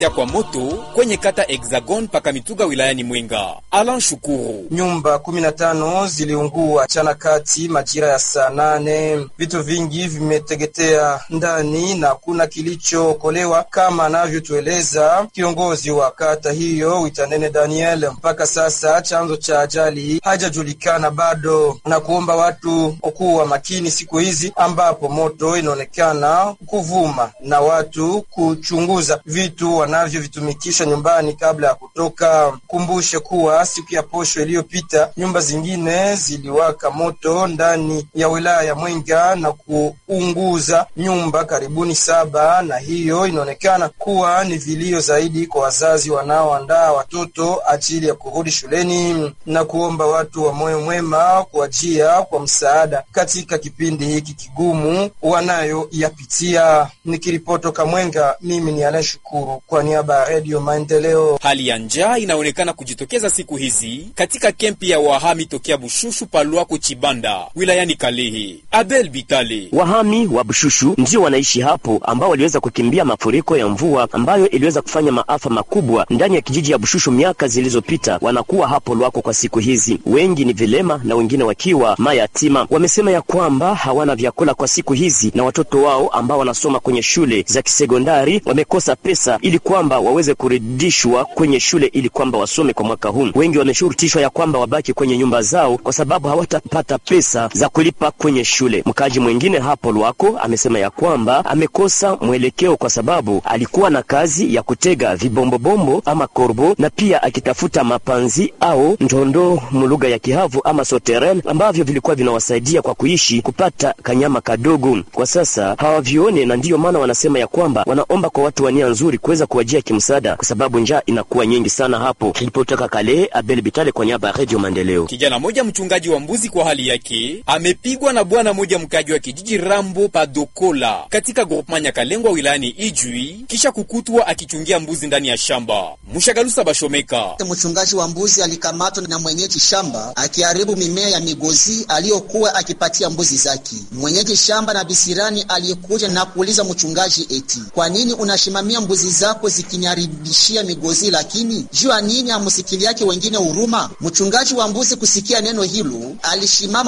ya kwa moto kwenye kata Hexagon paka Mituga wilayani Mwenga. Alan Shukuru. Nyumba 15 ziliungua chana kati majira ya saa nane. Vitu vingi vimeteketea ndani na kuna kilichookolewa kama anavyotueleza kiongozi wa kata hiyo Witanene Daniel. Mpaka sasa chanzo cha ajali hajajulikana bado, na kuomba watu kuwa makini siku hizi ambapo moto inaonekana kuvuma na watu kuchunguza vitu wanavyovitumikisha nyumbani kabla ya kutoka. Kumbushe kuwa siku ya posho iliyopita nyumba zingine ziliwaka moto ndani ya wilaya ya Mwenga na kuunguza nyumba karibuni saba, na hiyo inaonekana kuwa ni vilio zaidi kwa wazazi wanaoandaa watoto ajili ya kurudi shuleni na kuomba watu wa moyo mwema kuajia kwa msaada katika kipindi hiki kigumu wanayoyapitia. Nikiripotoka Mwenga, mimi ni Alain Shukuru kwa niaba ya Redio Maendeleo. Hali ya njaa inaonekana kujitokeza siku hizi katika kempi ya wahami tokea Bushushu Palwako Chibanda wilayani Kalehe. Abel Bitale. Wahami wa Bushushu ndio wanaishi hapo ambao waliweza kukimbia mafuriko ya mvua ambayo iliweza kufanya maafa makubwa ndani ya kijiji ya Bushushu miaka zilizopita. Wanakuwa hapo Lwako kwa siku hizi, wengi ni vilema na wengine wakiwa mayatima. Wamesema ya kwamba hawana vyakula kwa siku hizi, na watoto wao ambao wanasoma kwenye shule za kisekondari wamekosa pesa ili kwamba waweze kurudishwa kwenye shule ili kwamba wasome kwa mwaka huu. Wengi wameshurutishwa ya kwamba wabaki kwenye nyumba zao kwa sababu hawatapata pesa za kulipa kwenye shule. Mkaji mwingine hapo Lwako amesema ya kwamba amekosa mwelekeo kwa sababu alikuwa na kazi ya kutega vibombobombo ama korbo na pia akitafuta mapanzi au ndondo mulugha ya Kihavu ama soterel ambavyo vilikuwa vinawasaidia kwa kuishi kupata kanyama kadogo. Kwa sasa hawavione, na ndiyo maana wanasema ya kwamba wanaomba kwa watu wa nia nzuri kuweza kuwajia kimsaada, kwa sababu njaa inakuwa nyingi sana hapo. Ilipotoka Kale, Abel Bitale kwa niaba ya Radio Maendeleo. Kijana moja mchungaji wa mbuzi kwa hali yake amepigwa na bwana moja mkaji wa kijiji Rambo Padokola katika groupement Nyakalengwa wilayani Ijwi kisha kukutwa akichungia mbuzi ndani ya shamba. Mshagalusa Bashomeka. Mchungaji wa mbuzi alikamatwa na mwenyeji shamba akiharibu mimea ya migozi aliyokuwa akipatia mbuzi zake. Mwenyeji shamba na bisirani aliyekuja na kuuliza mchungaji eti, kwa nini unashimamia mbuzi zako zikiniharibishia migozi, lakini jua nini amusikiliake wengine huruma? Mchungaji wa mbuzi kusikia neno hilo alishimama